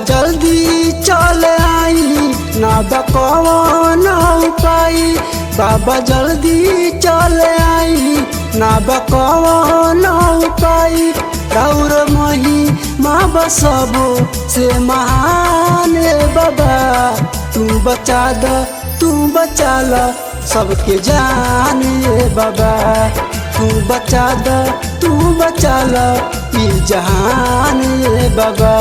जल्दी चल आई ना बकवन उपाय बाबा जल्दी चल आई ना बकवन उपाय राउर मही माँ बसबो से महान ए बाबा तू बचा द तू बचा ल सबके जान ए बाबा तू बचा द तू बचा ल ई जहान ए बाबा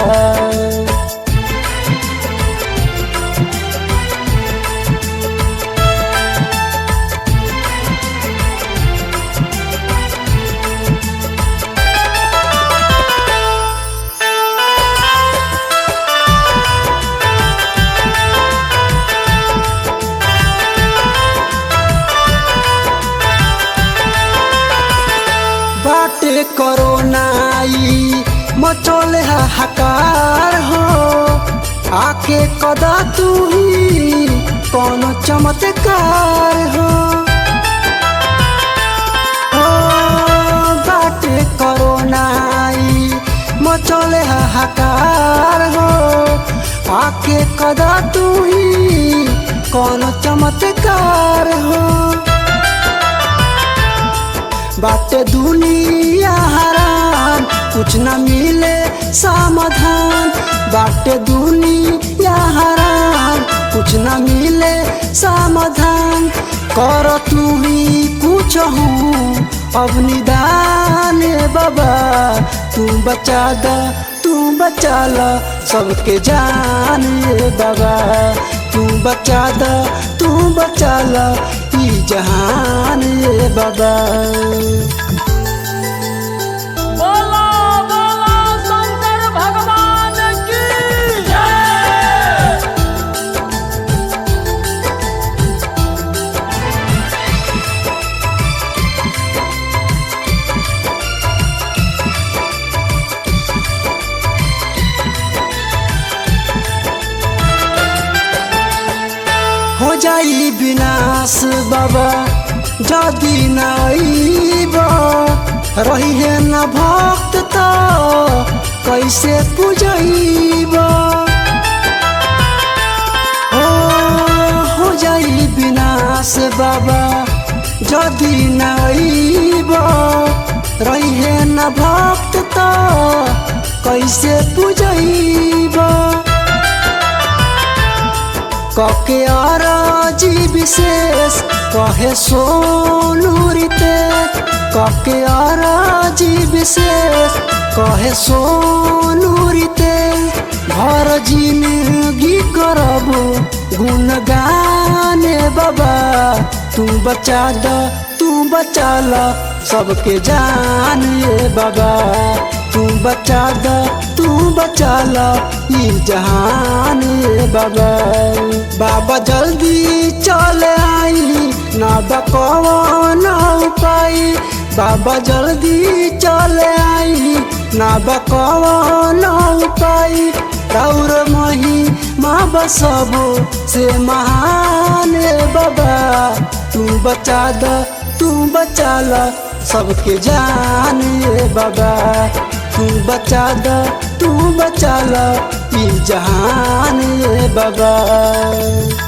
बाटे करोनाई मचोले हाहाकार हो आके कदा तू ही कौन चमत्कार हो हो, बाटे करोनाई मचोले हाहाकार हो आके कदा तू ही कौन चमत्कार हो बाटे दुनिया हरान कुछ न मिले समाधान बाटे दुनिया हरान कुछ न मिले समाधान कर तू ही कुछ हूँ अब निदान ए बाबा तू बचा द तू बचा ल सबके जान ए बाबा तू बचा द तू बचा ल ई जहान ए बाबा बोला बोला शंकर भगवान की जय हो जाई विनाश बाबा जदि न अइब रही है न भक्त त कैसे पूजैब हो हो जाई विनाश बाबा जदि न अइब रही है न भक्त त कैसे पूजैब कके अरजी विशेष कहे सोनू रीते कके अरजी विशेष कहे सोनू रीते घर जिंदगी करबो गुणगान ए बाबा तू बचा द तू बचा ल सबके जान ए बाबा तू बचा द तू बचा ल ई जहान ए बाबा बाबा जल्दी चल आई ना बकवन उपाय बाबा जल्दी चल आई ना बकवन उपाय राउर मही माँ बसबो से महान ए बाबा तू बचा द तू बचा ल सबके जान ए बाबा तू बचा द तू बचा ल ई जहान ए बाबा